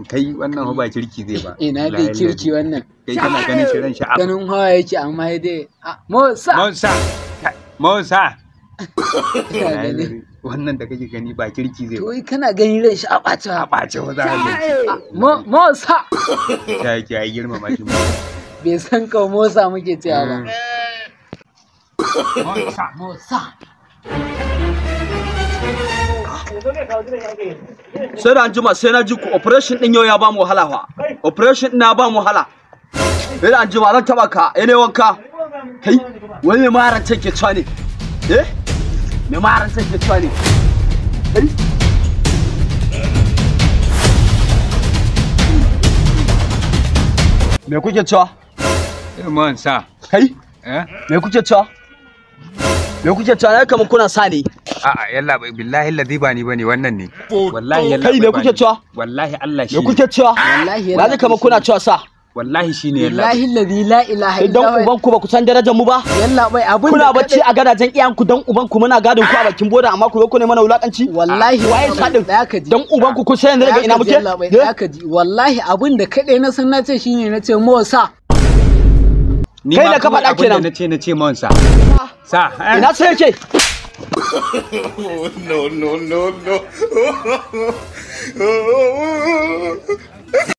kai wannan ba kirki zai ba ina dai kirki wannan kai kana ganin shi ran sha'a ganin hawa yake amma dai Musa Musa Musa Ina gani. wannan da kake gani ba kirki zai to ba wai kana ganin ran shi a ɓace a ɓace wa za a yi Musa ta yake ya girmama shi bai san ka Musa muke cewa ba Musa Musa sai da anjima sai na ji ku operation din yau ya ba mu wahala fa operation din ya ba mu wahala sai da anjima zan taba ka eh ne wanka kai wani mai maran take cewa ne eh mai maran take cewa ne kai me kuke cewa Musa kai eh me kuke cewa me kuke cewa na kamar kuna sa ne a'a yalla bai billahi ladhi ba ni bane wannan ne wallahi yalla Kai me bai ba kuke ni. cewa? wallahi Allah shi me kuke cewa Wallahi na ji kamar kuna cewa sa wallahi shine yalla Billahi alladhi la ilaha illa idan huwa uban ku ba ku san darajar mu ba yalla bai abin kuna da bacci a gadajen iyanku dan uban ku muna gadin ku a bakin boda amma ku zo ku ne mana wulakanci wallahi waye sadin da ka ji dan uban ku kun san daga ina muke da ka ji wallahi abin da kadai na san na ce shine na ce Musa ni Kai ma da ka kawai faɗa abin da kenan. nace nace Musa sa eh. ina sai yake no, no, no, no.